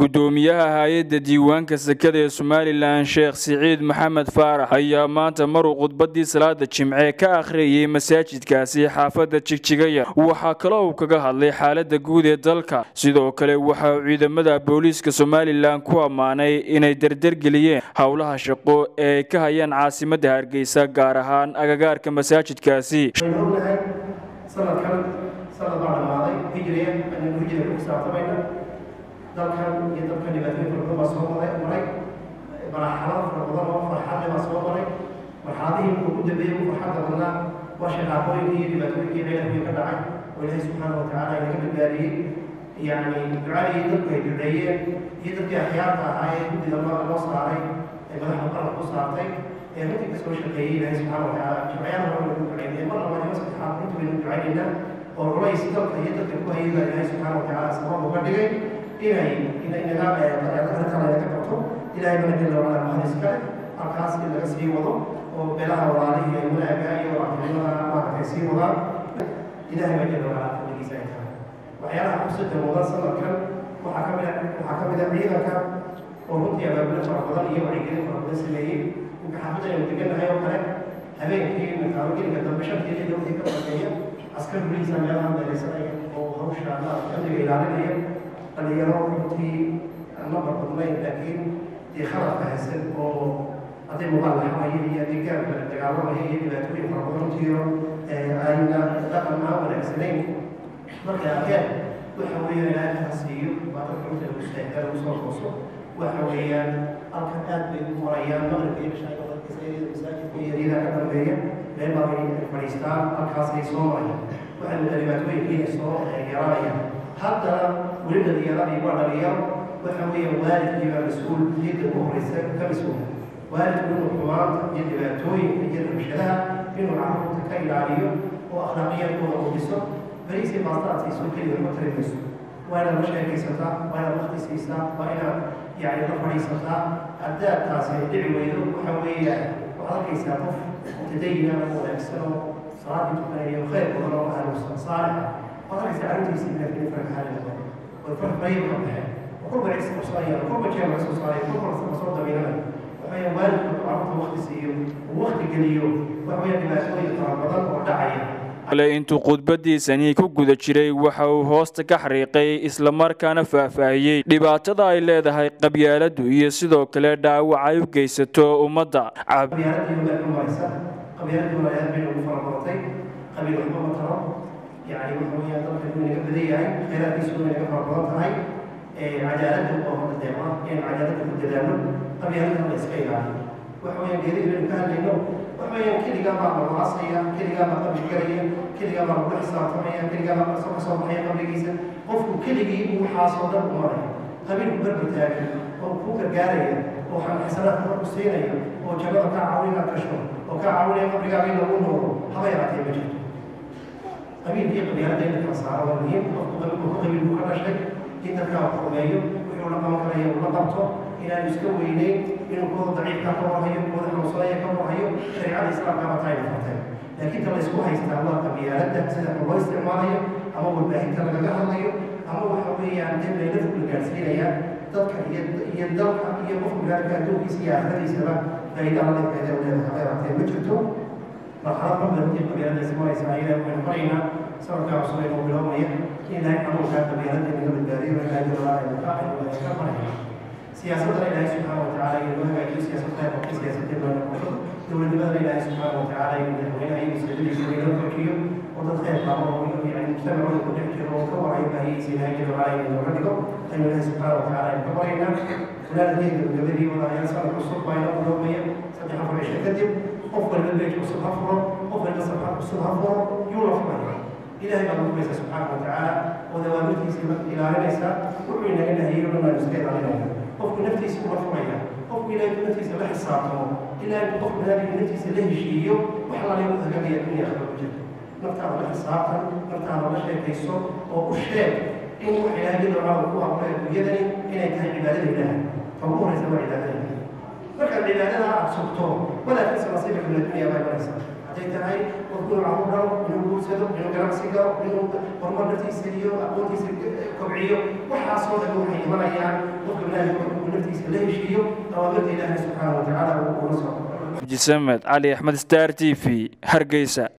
gudoomiyaha hay-adda diiwaanka sekada ee somalilan sheekh siciid maxamed faarax ayaa maanta maruu khudbadii salaada jimce ka akhriyay masaajidkaasi xaafadda jigjigaya waxaa kaloo uu kaga hadlay xaalada guud ee dalka sidoo kale waxa uu ciidamada booliiska somalilan ku ammaanay inay derdergeliyeen howlaha shaqo ee ay ka hayaan caasimadda hargeysa gaar ahaan agagaarka masaajidkaasi sanadkan sanad baa dhamaaday hijriya aynu hijriga ku xisaabtamayna dalkan iyo dalkan dhibaatooyin fara badan baa soo maray maray marxalado fara badan oo farxadle baa soo maray marxaladihii ugu dambeeyey ugu farxadda badnaa waa shaqaaqooyinkii iyo dhibaatooyinkii ciidankii ka dhacay oo ilaahay subxaana watacaala inaga badbaadiyey yacni ducadii dadku ay duceeyeen iyo dadkii axyaarta ahaa ee guddiga loo saaray ee madaxda qaranka ku saartay ee runtii kasoo shaqeeyey ilaahay subxaana watacaala jimciyada hore lagu duceynaya mar labaad iyo saddexaad runtii waynu ducaynaynaa oo culays dalka iyo dadka ku hayay baa ilaahay subxaana watacaala sabab uga dhigay inay inaga arrintan inaga qabto ilaahay bana jalla wacala mahad iskale halkaas in laga sii wado oo beelaha walaalihii ay wanaaga iyo wacdinimada maaragtay sii wadaan ilaahay baa jalla wacala fadligiisa ay tahay waxyaalaha xusidda mudan sanadkan waxaa ka mid waxaa ka mid ah ciidanka oo runtii abaabule fara badan iyo wacyigelin fara badan sameeyey inka xaafadda aynu degannahay oo kale habeenkii makaalogelinka dambe shantii iyo dowladii ka shaqeeya askar buliisa meelaha meeleysanaya oo hawsha amniga ilaalinaya dhalinyaro runtii nabar badnayn laakiin dee khaladka haysan oo hadday mubaal laxamaya iyo deegaanka dagaalamaya iyo dhibaatooyin fara badan runtiio ayna dhaqan aan wanaagsanayn markay arkeen waxa weeyaan ilaahay ha siiyo baa dadka runta lagu saahida lagu soo tooso waxa weeyaan halkan aad bay u marayaan maqribka iyo bishaa masaajidka iyo yaryada ka dambeeya meel baa bay fadhiistaan halkaasay soo marayaan waxay mudaa dhibaatooyinkiina soo yaraanayaan haddana weli dhalinyaradi waa dhalinyaro waxa weeye waalidkii baa mas-uul jidda ugu horeysa ka mas-uula waalidku inuu xumaanta iyo dhibaatooyinka iyo rabshadaha inuu carruurta ka ilaaliyo oo akhlaaqiyadkooda u dhiso beriisii baastaraad siiso keliga ma tarimayso waa inaad la sheekaysataa waa inaad waqti siisaa waa inaad yacni la fadhiisataa haddaad taasi dhici weydo waxa weeye waxaad arkaysaa qof mutadayina oo wanaagsan oo salaadii tukanayo khayr badan oo ahlu saalixa waxaad arkaysaa carruurtiisii laakiin farka haalina way fark bayin ka baxeen وكل عيسى مصارية وكل شيء عيسى مصارية وكل مصار دمينا وهي والد عرض وقت سيو ووقت قليو وهي dhibaatooyin fara badan oo dhacaya ale intuu khudbadiisani ku guda jiray waxa uu hoosta ka xariiqay islamarkaana faahfaahiyey dhibaatada ay leedahay qabyaaladu iyo sidoo kale dhaawac ay u geysato ummadda qabyaaladii baa ku maraysa qabyaaladii waa aad bay ugu fara badatay qabiil waxba ma taro yacni waxa weeyaan dalka inuu inaga badan yahay khayraadkiisu inuu inaga fara badan tahay cadaaladda oo hadda deeqa in cadaaladda ku dadaalo qabyaaladana la iska ilaaliyo waxa weeyaan geedihii baynu ka hadlayno waxa weeyaan keligaa baa la waasaya keligaa baa qabri garaya keligaa baa lagu xisaabtamaya keligaa baa kasoo kasoo baxaya qabrigiisa qofku keligii uu waxaasoo dhan u maraya qabiilku barbar taagan oo kuu gargaaraya oo xasanaad kor ku siinaya oo jannada kaa caawin inaad gasho oo kaa caawinaya qabrigaaga in lagu noolo haba yaraatee ma jirto qabiilkii qabyaaladda in la kala saaro waa muhiim qofku qabiilku qabiilku ka dhashay in dadka wax rumeeyo wuxuu la qaban karaya uu la qabto inaanu iska weyneyn inuu kooda daciifka ka warhayo kooda xanuunsanaya ka warhayo shareecada islaamka ba taayna fartay laakiin ta la isku haystaa waa qabyaaladda sida loo isticmaalayo ama warbaahinta lagaga hadlayo ama waxa weeyaan dee meelada la gaarsiinaya dadka iyo iyo dalka iyo qofka binaadamka adduunkiisa iyo aakhiradiisaba faa'iida alla faa'iida u leedahay habeeraatee ma jirto marxalad ka badantii qabyaaladda ismaraysa ayaga waxaynu qoraynaa sanadkaa cusub ee noo biloomaya ilaahay xanuunkaa qabyaaladda inaga badbaadiyo ilaahay jalaalaa ka maraya siyaasadana ilaahay subxaana watacaala inuu hagaajiyo siyaasadda qofka siyaasadda loo noqoto dowladnimadana ilaahay subxaana watacaala inuu madaxweynaha iyo masjidadiisa inoo kordhiyo oo dad khayr qabo oo yani mujtamacooda ku dhex jiro oo ka warhayo baahiyiisa ilaahay jalaalaa inuu nooga dhigo aynu ilaahay subxaana watacaala aynu ka baraynaa walaalkeeda gabadhii walaalayaal sanad cusub baa inoo biloomaya saddex afar cisho kadib qof waliba beej cusub ha furo qof waliba safar cusub ha furo yuu la furaya ilahay baa lagumaysa subxaana watacaala oo dawaamirtiisa ilaalinaysa wuxuu inaga nahiyey o dhan aynu iska ilaalinayna qofku naftiisa ula furaya qofku ilahay naftiisa la xisaabtamo ilahay qof banaadamka naftiisa la heshiiyo wax lalay u hagagaya dunya akhira ku jirto naftaada la xisaabtan naftaada la sheekayso oo u sheeg in wax ilaahay jalla wacala ku abuuray adduunyadani inay tahay cibaadada ilaahay ta ugu horeysa waa cibaadada markaad cibaadada aad sugto walaadkiisa nasiibka min addunya baa imanaysa hadday tahay qofku inuu caruur dhalo inuu guursado inuu ganacsi galo inuu horumar naftiisa iyo aqoontiisa kobciyo waxaasoo dhan waxay imanayaan qofka binaadamka markuu naftiisa la heshiiyo awaamirta ilaahay subxaana wa tacaala uu ula soo jisamed cali axmed star t v hargeysa